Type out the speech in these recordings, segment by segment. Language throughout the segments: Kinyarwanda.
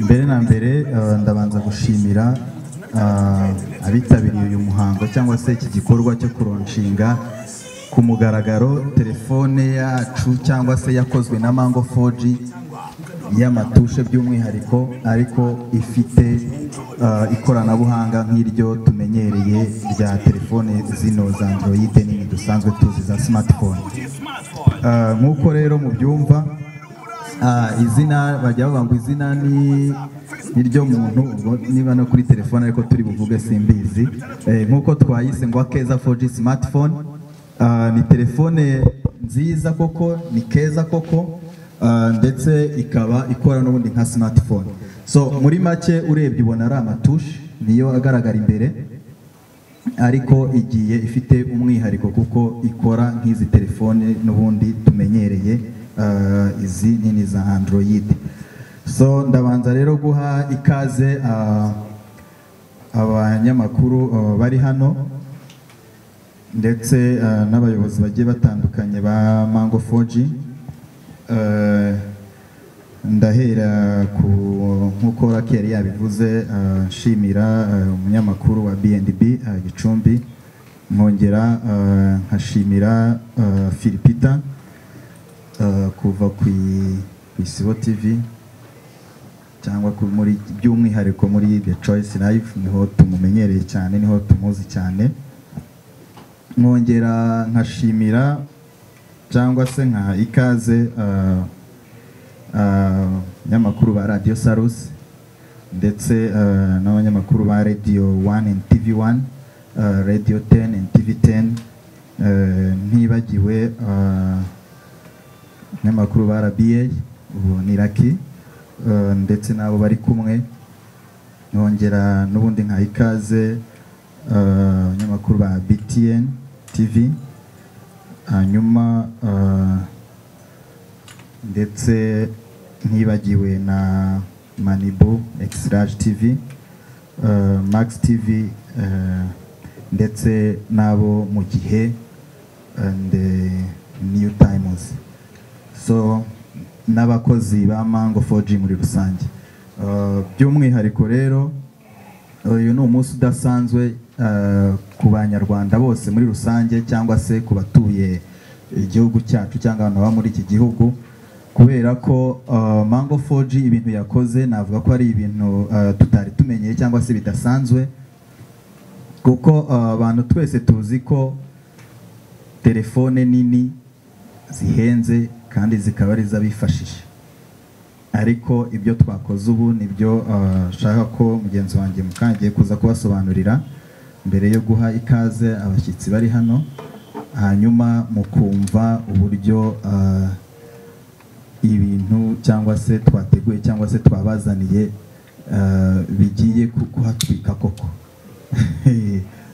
mbere na mbere eh, ndabanza gushimira ah, abitabiriye uyu muhango cyangwa se iki gikorwa cyo kuronshinga ku mugaragaro telefone yacu cyangwa se yakozwe na mango 4G y'amatushe by'umwihariko ariko ifite ah, ikoranabuhanga nk'iryo tumenyereye rya telefone zino za android nini dusanzwe tuzi za smartphone Ah, nk'uko rero mubyumva Ah, izina bajya bavuga ngo izina ni niryo muntu ubwo niba no kuri telefone ariko turi buvuge simbizi Eh, nk'uko twayise ngo akeza 4G smartphone Ah, ni telefone nziza koko ni keza koko ah, ndetse ikaba ikora n'ubundi nka smartphone so muri make urebye ubona ari amatushi niyo agaragara imbere ariko igiye ifite umwihariko kuko ikora nk'izi telefone n'ubundi tumenyereye uh, izi nini za android so ndabanza rero guha ikaze uh, abanyamakuru uh, bari hano ndetse uh, n'abayobozi bagiye batandukanye ba mango 4G Uh, ndahera ku nk'uko rakeri yabivuze uh, nshimira uh, umunyamakuru wa bnb uh, gicumbi nkongera uh, nkashimira uh, philipita uh, kuva ku i- ku isibo tv cyangwa ku- muri by'umwihariko muri the choice live niho tumumenyereye cyane niho tumuzi cyane nkongera nkashimira cyangwa se nka ikaze ah, ah, abanyamakuru ba radiyo sarusi ndetse ah, n'abanyamakuru ba radiyo wani and tivi wani radiyo teni and tivi teni ntibagiwe abanyamakuru ba rba ubu ni raki ah, ndetse n'abo bari kumwe nkongera n'ubundi nka ikaze ah, abanyamakuru ba btn tv hanyuma ah, ndetse ntibagiwe na manibu exirage tv ah, max tv ah, ndetse n'abo mu gihe and eh, new times so n'abakozi ba mango 4g muri rusange Ah, by'umwihariko rero uyu ni umunsi udasanzwe eh, ku banyarwanda bose muri rusange cyangwa se ku batuye igihugu cyacu cyangwa abantu baba muri iki gihugu kubera ko eh, mango 4G ibintu yakoze navuga ko ari ibintu eh, tutari tumenyeye cyangwa se bidasanzwe kuko eh, abantu twese tuzi ko telefone nini zihenze kandi zikaba ari iz'abifashisha ariko ibyo twakoze ubu nibyo nshaka ko mugenzi wanjye mukangiye kuza kubasobanurira mbere yo guha ikaze abashyitsi bari hano hanyuma mukumva uburyo ah, ibintu cyangwa se twateguye cyangwa se twabazaniye ah, bigiye ku- kuhatwika koko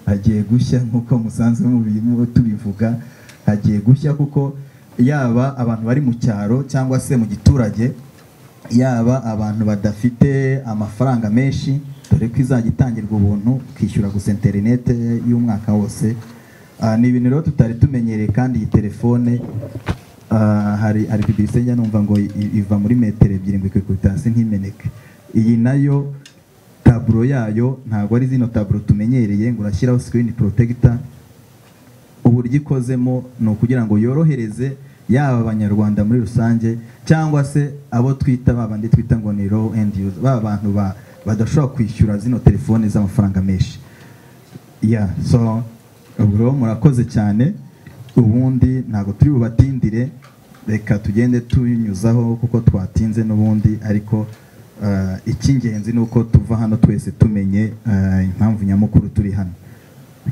hagiye gushya nk'uko musanzwe mubi- mu- tubivuga hagiye gushya kuko yaba abantu bari mu cyaro cyangwa se mu giturage yaba abantu badafite amafaranga menshi dore ko izajya itangirwa ubuntu ukishyura gusa interinete y'umwaka wose Ah, ni ibintu rero tutari tumenyereye kandi iyi telefone ah, hari hari pibisenya numva ngo i- iva muri metero ebyiri ngo ikikubita hasi ntimeneke iyi nayo taburo yayo ntabwo ari zino taburo tumenyereye ngo urashyiraho sikirini porotegita uburyo ikozemo ni ukugira ngo yorohereze yaba abanyarwanda muri rusange cyangwa se abo twita babandi twita ngo ni low end user ba bantu ba- badashobora kwishyura zino telefoni z'amafaranga menshi ya so ubu rero murakoze cyane ubundi ntabwo turi bubatindire reka tugende tunyuzaho kuko twatinze n'ubundi ariko eh, icy'ingenzi ni uko tuva hano twese tumenye eh, impamvu nyamukuru turi hano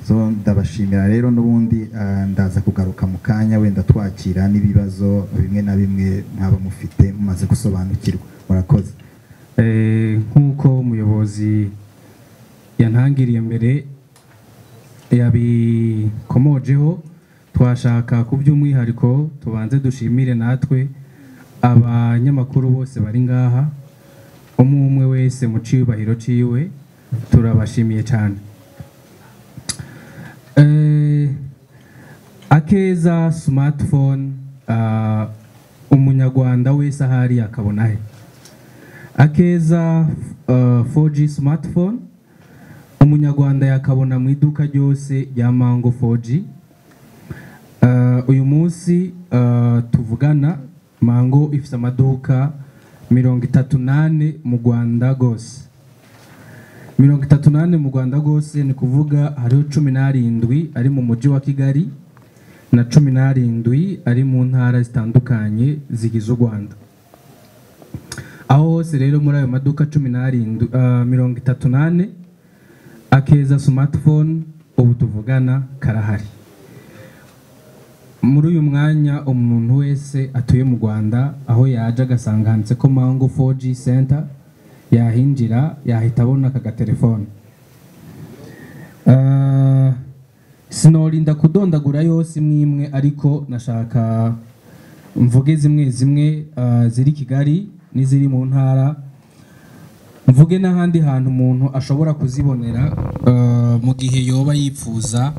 so ndabashimira rero n'ubundi eh, ndaza kugaruka mu kanya wenda twakira n'ibibazo bimwe na bimwe mwaba mufite mumaze gusobanukirwa murakoze Eh, nk'uko umuyobozi yantangiriye mbere yabikomojeho twashaka ku by'umwihariko tubanze dushimire natwe abanyamakuru bose bari ngaha umwe umwe wese mu cyubahiro cyiwe turabashimiye cyane Eh, akeza smartphone ah, umunyarwanda wese ahari akabona he akeza uh, 4G smartphone umunyarwanda yakabona mu iduka ryose rya mango 4G Uh, uyu munsi uh, tuvugana mango ifite amaduka mirongo itatu n'ane mu rwanda rwose mirongo itatu n'ane mu rwanda rwose ni kuvuga hariho cumi n'arindwi ari mu mujyi wa kigali na cumi n'arindwi ari mu ntara zitandukanye zigize u rwanda aho hose rero muri ayo maduka cumi n'arindwi uh, mirongo itatu n'ane akeza smartphone ubu tuvugana karahari muri uyu mwanya umuntu wese atuye mu rwanda aho yaje agasanga handitse ko mango 4G center yahinjira yahita abona aka gatelefone Ah, sinorinda kudondagura yose imwe imwe ariko nashaka mvuge zimwe zimwe ah, ziri kigali n'iziri mu ntara mvuge n'ahandi hantu umuntu ashobora kuzibonera ah, mu gihe yoba yifuza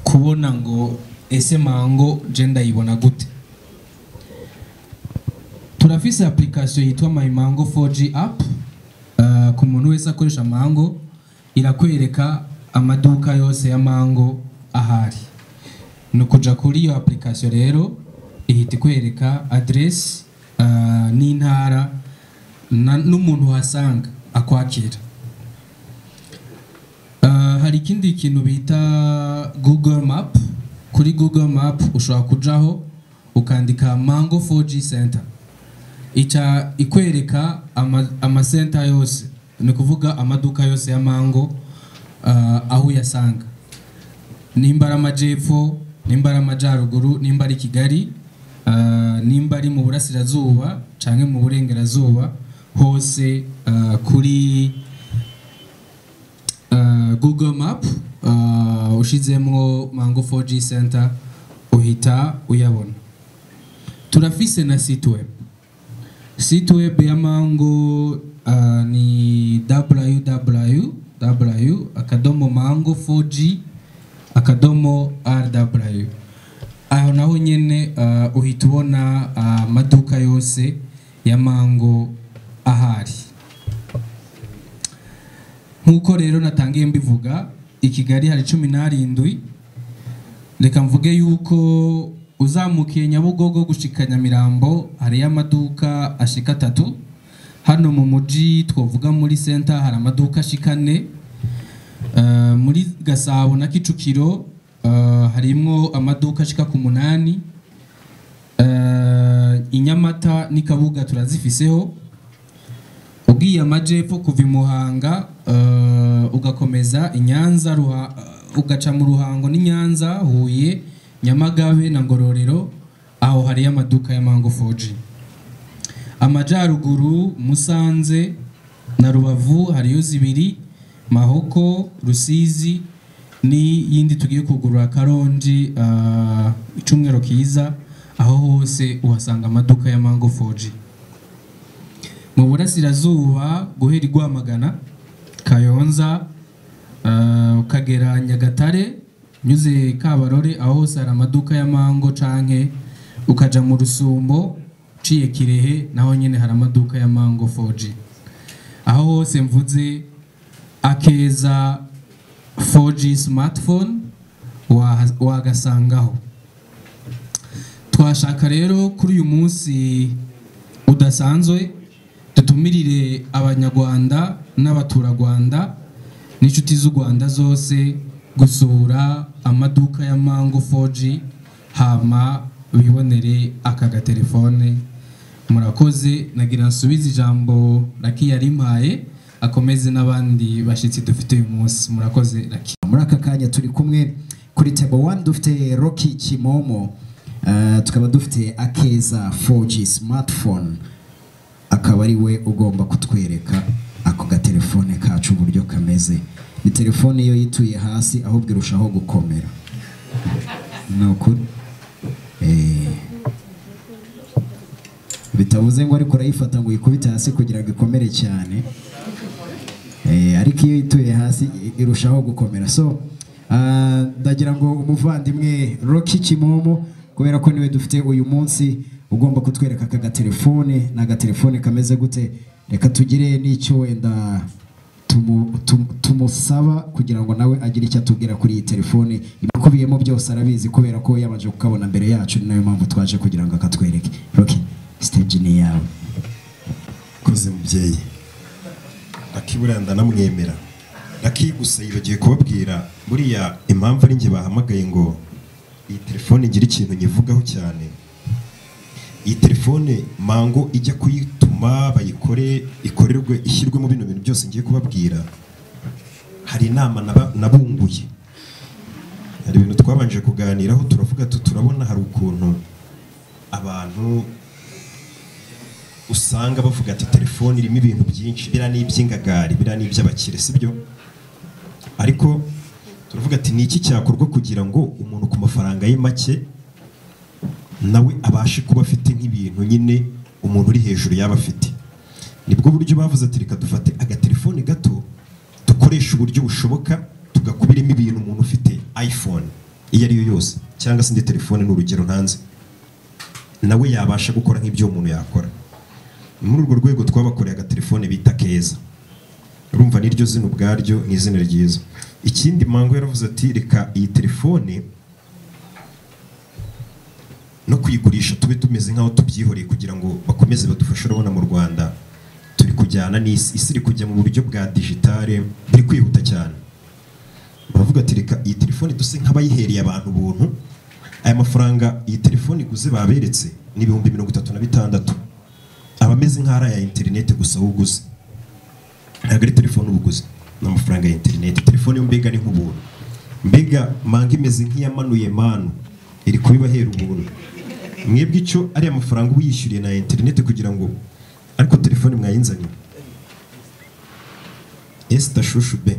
kubona ngo ese mango je ndayibona gute turafise application yitwa my mango 4G app uh, ku muntu wese akoresha mango irakwereka amaduka yose ya mango ahari ni ukuja kuri iyo application rero ihita ikwereka address uh, n'intara na- n'umuntu uhasanga akwakira Uh, hari ikindi kintu bita google map kuri google map ushobora kujaho ukandika mango 4g center ica ikwereka ama- amasenta yose ni ukuvuga amaduka yose ya mango uh, aho uyasanga nimba ari amajyepfo nimba ari amajyaruguru nimba ari kigali uh, nimba ari mu burasirazuba cyangwa mu burengerazuba hose uh, kuri Uh, Google Map uh, ushizemwo Mango 4G Center uhita uyabona. Turafise na site web. Site web ya Mango uh, ni www akadomo mango 4G akadomo rw aho naho nyene uh, uhita ubona uh, maduka yose ya mango ahari nk'uko rero natangiye mbivuga i kigali hari cumi n'arindwi reka mvuge yuko uzamukiye nyabugogo gushika nyamirambo hariyo amaduka ashika atatu hano mu mujyi twavuga muri senta hari amaduka ashika ane Eh, muri gasabo na kicukiro eh, harimwo amaduka ashika ku munani Eh, i nyamata n'i kabuga turazifiseho ugiye amajyepfo kuva i muhanga eh, ugakomeza i nyanza Ruha- eh, ugaca mu ruhango n'i nyanza huye nyamagabe na ngororero aho hariyo amaduka ya mango 4G amajyaruguru musanze na rubavu hariyo zibiri mahoko rusizi n'iyindi tugiye kugurura karongi eh, icyumweru kiza aho hose uhasanga amaduka ya mango 4G mu burasirazuba guhera i rwamagana kayonza eh, ukagera nyagatare unyuze kabarore aho hose hari amaduka ya mango canke ukaja mu rusumbo uciye kirehe naho nyine hari amaduka ya mango 4G aho hose mvuze akeza 4G smartphone waha- wagasangaho twashaka rero kuri uyu munsi udasanzwe dutumirire abanyarwanda n'abaturarwanda n'inshuti z'u rwanda zose gusura amaduka ya mango 4G hama bibonere aka gatelefone murakoze nagira nsubize ijambo raki yarimpaye akomeze n'abandi bashyitsi dufite uyu munsi murakoze raki muri aka kanya turi kumwe kuri table one dufite roki kimomo eh, tukaba dufite akeza 4g smartphone akaba ari we ugomba kutwereka ako gatelefone kacu uburyo kameze ni telefone iyo yituye hasi ahubwo irushaho gukomera ni ukuri Eh. bitavuze ngo ariko urayifata ngo uyikubite hasi kugira ngo ikomere cyane Eh, ariko iyo ituye hasi irushaho gukomera so ah, ndagira ngo umuvandimwe roki kimomo kubera ko niwe dufite uyu munsi ugomba kutwereka aka gatelefone ni agatelefone kameze gute reka tugire n'icyo wenda tumu- tum- tumusaba kugira ngo nawe agire icyo atubwira kuri iyi telefone ibikubiyemo byose arabizi kubera ko yabanje kukabona mbere yacu ni nayo mpamvu twaje kugira ngo akatwereke roki siteji ni iyawe koze mubyeyi akiburanda namwemera nakiguse yibagiwe kubabwira buriya impamvu ari njye bahamagaye ngo iyi telefone ngira ikintu nyivugaho cyane iyi telefone mango ijya kuyituma bayikore ikorerwe ishyirwemo bino bintu byose ngiye kubabwira hari inama naba- nabunguye hari ibintu twabanje kuganiraho turavuga tu turabona hari ukuntu abantu usanga bavuga ati telefone irimo ibintu byinshi biriya ni iby'ingagari biriya ni iby'abakire sibyo ariko turavuga ati ni iki cyakorwa kugira ngo umuntu ku mafaranga ye make nawe abashe kuba afite nk'ibintu nyine umuntu uri hejuru yaba afite nibwo buryo bavuze ati reka dufate agatelefone gato dukoresha uburyo bushoboka tugakubiramo ibintu umuntu ufite iphone iyo ari yo yose cyangwa se indi telefone ni urugero ntanze nawe yabasha gukora nk'ibyo uwo muntu yakora ni muri urwo rwego twabakoreye agatelefone bita keza urumva niryo zina ubwaryo ni izina ryiza ikindi mango yaravuze ati reka iyi telefone no kuyigurisha tube tumeze nk'aho tubyihoreye kugira ngo bakomeze badufashe urabona mu rwanda turi kujyana n'isi isi iri kujya mu buryo bwa digitale buri kwihuta cyane baravuga ati reka iyi telefone duse nk'abayihereye abantu ubuntu aya mafaranga iyi telefone iguze baberetse ni ibihumbi mirongo itatu na bitandatu aba ameze nk'aho ari aya interineti gusa wowe uguze ntabwo ari telefone uba uguze ni amafaranga ya interineti telefone yo mbega ni nk'ubuntu mbega manga imeze nk'iyamanuye manu iri kubibahera ubuntu mwebwe icyo ari amafaranga uba yishyuriye na interineti kugira ngo ariko telefone mwayinzaniye esita shushu be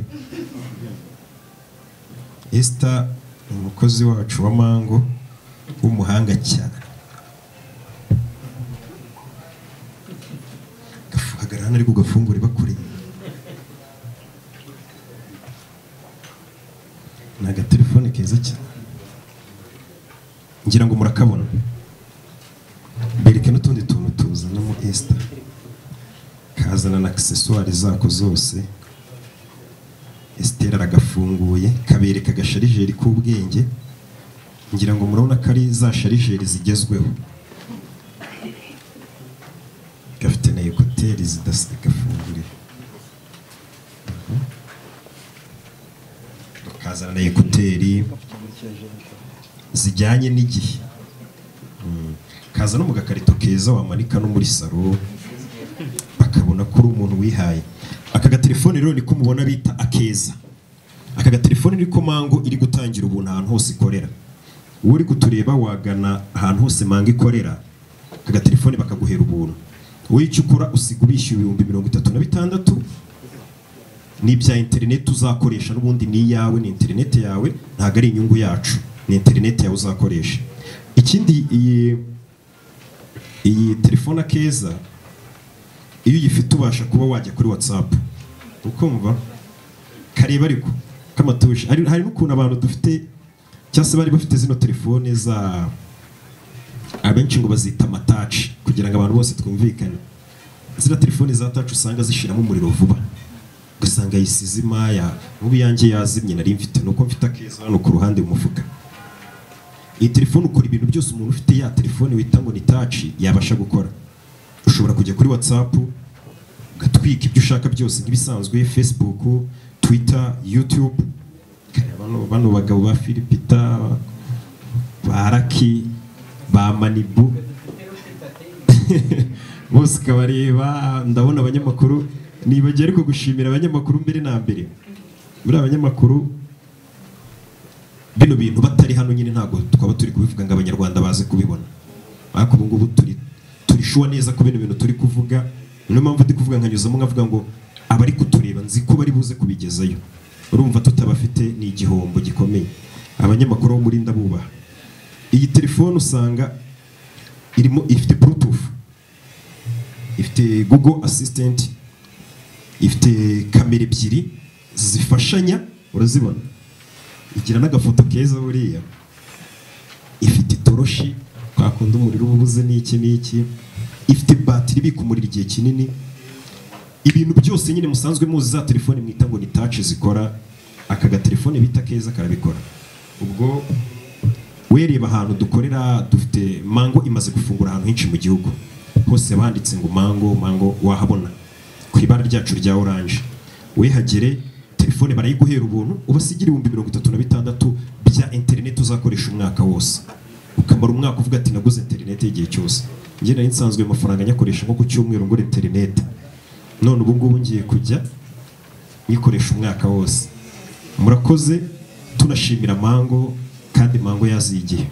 esita ni umukozi wacu wa mango w'umuhanga cyane Gafu- hagarara hano ariko ugafungure bakoreye ni agatelefone keza cyane ngira ngo murakabona bereke n'utundi tuntu tuzanamo esita kazana na akiseswari zako zose esitera aragafunguye kabereka agasharijeri k'ubwenge ngira ngo murabona ko ari za sharijeri zigezweho gafite na ekuteri zidasa gafunguriye tukazana na ekuteri zijyanye n'igihe Mm. kaza no mu gakarito keza wamanika no muri saro bakabona ko uri umuntu wihaye aka gatelefone rero niko mubona bita akeza aka gatelefone niko mango iri gutangira ubuntu ahantu hose ikorera wowe uri kutureba wagana ahantu hose mango ikorera aka gatelefone bakaguhera ubuntu wowe icyo ukora usiga ubishyura ibihumbi mirongo itatu na bitandatu n'ibya interineti uzakoresha n'ubundi ni iyawe ni interineti yawe ntabwo ari inyungu yacu ni interineti yawe uzakoresha ikindi iyi iyi telefone akeza iyo uyifite ubasha kuba wajya kuri watsapu ukumva kareba ariko k'amatushi hari hari n'ukuntu abantu dufite cyangwa se bari bafite zino telefone za abenshi ngo bazita amataci kugira ngo abantu bose twumvikane ziriya telefoni za taci usanga zishiramo umuriro vuba ugasanga yisize imaya nk'ubu iyanjye yazimye nari mfite nuko mfite akeza hano ku ruhande mu mufuka iyi telefone ukora ibintu byose umuntu ufite ya telefone wita ngo ni taci yabasha gukora ushobora kujya kuri watsapu ugatwika ibyo ushaka byose nk'ibisanzwe facebook twitter youtube Kare, bano- bano bagabo ba filipita ba raki ba manibu bose ukabareba ndabona abanyamakuru nibagiye ariko gushimira abanyamakuru mbere na mbere muri abanyamakuru bino bintu batari hano nyine ntabwo twaba turi kubivuga ngo abanyarwanda baze kubibona ariko ubu ngubu turi turishuwa neza ko bino bintu turi kuvuga niyo mpamvu ndi kuvuga nkanyuzamo nkavuga ngo abari kutureba nzi ko bari buze kubigezayo urumva tutabafite ni igihombo gikomeye abanyamakuru bo muri ndabubaha iyi telefone usanga irimo ifite bluetooth ifite google assistant ifite kamera ebyiri zifashanya urazibona igira n'agafoto keza buriya ifite itoroshi twakunda umuriro uba ubuze n'iki n'iki ifite batiri ibika umuriro igihe kinini ibintu byose nyine musanzwe muzi za telefone mwita ngo ni taci zikora aka gatelefone bita keza karabikora ubwo wereba ahantu dukorera dufite mango imaze gufungura ahantu henshi mu gihugu hose banditse ngo mango mango wahabona ku ibara ryacu rya oranje wihagere telefone barayiguhera ubuntu ubasigira ibihumbi mirongo itatu na bitandatu bya interineti uzakoresha umwaka wose ukamara umwaka uvuga ati naguze interineti igihe cyose njye nari nsanzwe ayo mafaranga nyakoresha nko ku cyumweru ngura interineti none ubu ngubu ngiye kujya nyikoresha umwaka wose murakoze tunashimira mango kandi mango yaziye igihe